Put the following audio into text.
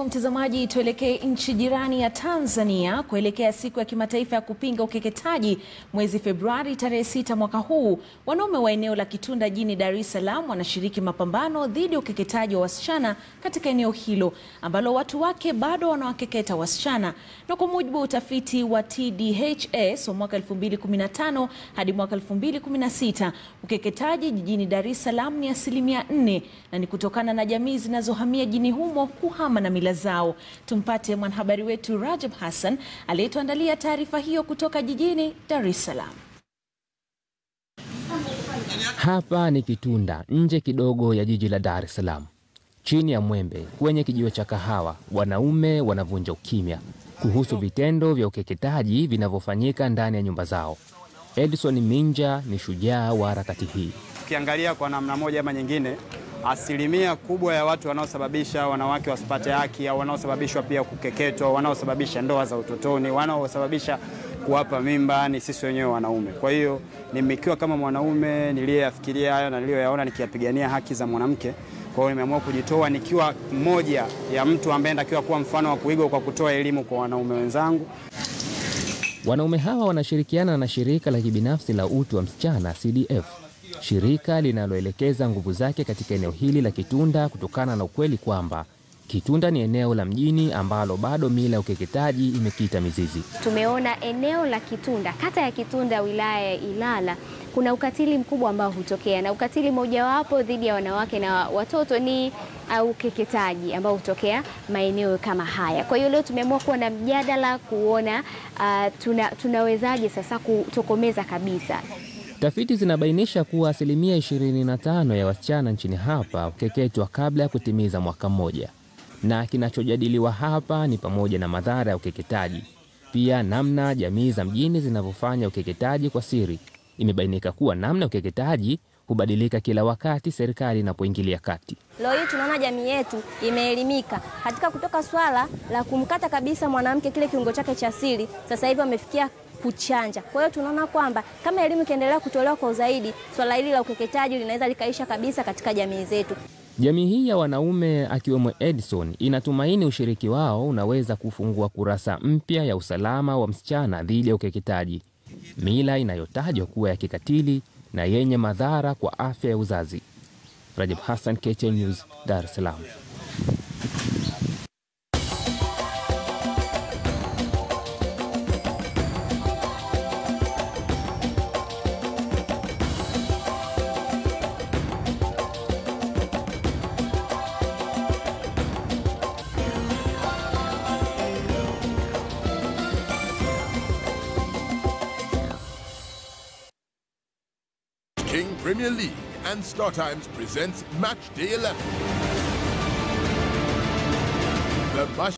hivyo mtazamaji, tuelekee nchi jirani ya Tanzania kuelekea siku ya kimataifa ya kupinga ukeketaji mwezi Februari tarehe sita mwaka huu. Wanaume wa eneo la Kitunda jijini Dar es Salaam wanashiriki mapambano dhidi ya ukeketaji wa wasichana katika eneo hilo ambalo watu wake bado wanawakeketa wasichana. Na kwa mujibu wa utafiti wa TDHS wa mwaka 2015 hadi mwaka 2016, ukeketaji jijini Dar es Salaam ni asilimia 4 na ni kutokana na jamii zinazohamia jijini humo kuhama na mila zao. Tumpate mwanahabari wetu Rajab Hassan aliyetuandalia taarifa hiyo kutoka jijini Dar es Salaam. Hapa ni Kitunda, nje kidogo ya jiji la Dar es Salaam, chini ya mwembe kwenye kijiwe cha kahawa, wanaume wanavunja ukimya kuhusu vitendo vya ukeketaji vinavyofanyika ndani ya nyumba zao. Edison Minja ni shujaa wa harakati hii. Ukiangalia kwa namna moja ama nyingine, asilimia kubwa ya watu wanaosababisha wanawake wasipate haki au wanaosababishwa pia kukeketwa, wanaosababisha ndoa za utotoni, wanaosababisha kuwapa mimba ni sisi wenyewe wanaume. Kwa hiyo nimekiwa kama mwanaume niliyeyafikiria hayo na niliyoyaona nikiyapigania haki za mwanamke. Kwa hiyo nimeamua kujitoa nikiwa mmoja ya mtu ambaye natakiwa kuwa mfano wa kuigwa kwa kutoa elimu kwa wanaume wenzangu. Wanaume hawa wanashirikiana na shirika la kibinafsi la utu wa msichana CDF, shirika linaloelekeza nguvu zake katika eneo hili la Kitunda kutokana na ukweli kwamba Kitunda ni eneo la mjini ambalo bado mila ya ukeketaji imekita mizizi. Tumeona eneo la Kitunda, kata ya Kitunda, wilaya ya Ilala, kuna ukatili mkubwa ambao hutokea, na ukatili mojawapo dhidi ya wanawake na watoto ni uh, ukeketaji ambao hutokea maeneo kama haya. Kwa hiyo leo tumeamua kuwa na mjadala kuona uh, tuna, tunawezaje sasa kutokomeza kabisa Tafiti zinabainisha kuwa asilimia 25 ya wasichana nchini hapa hukeketwa kabla ya kutimiza mwaka mmoja, na kinachojadiliwa hapa ni pamoja na madhara ya ukeketaji, pia namna jamii za mjini zinavyofanya ukeketaji kwa siri. Imebainika kuwa namna ukeketaji hubadilika kila wakati serikali inapoingilia kati. Leo hii tunaona jamii yetu imeelimika katika kutoka swala la kumkata kabisa mwanamke kile kiungo chake cha siri, sasa hivi wamefikia kuchanja. Kwa hiyo tunaona kwamba kama elimu ikiendelea kutolewa kwa uzaidi, swala hili la ukeketaji linaweza likaisha kabisa katika jamii zetu. Jamii hii ya wanaume akiwemo Edison inatumaini ushiriki wao unaweza kufungua kurasa mpya ya usalama wa msichana dhidi ya ukeketaji, mila inayotajwa kuwa ya kikatili na yenye madhara kwa afya ya uzazi. Rajab Hassan, KTN News, Dar es Salaam. King Premier League and StarTimes presents Match Day 11. The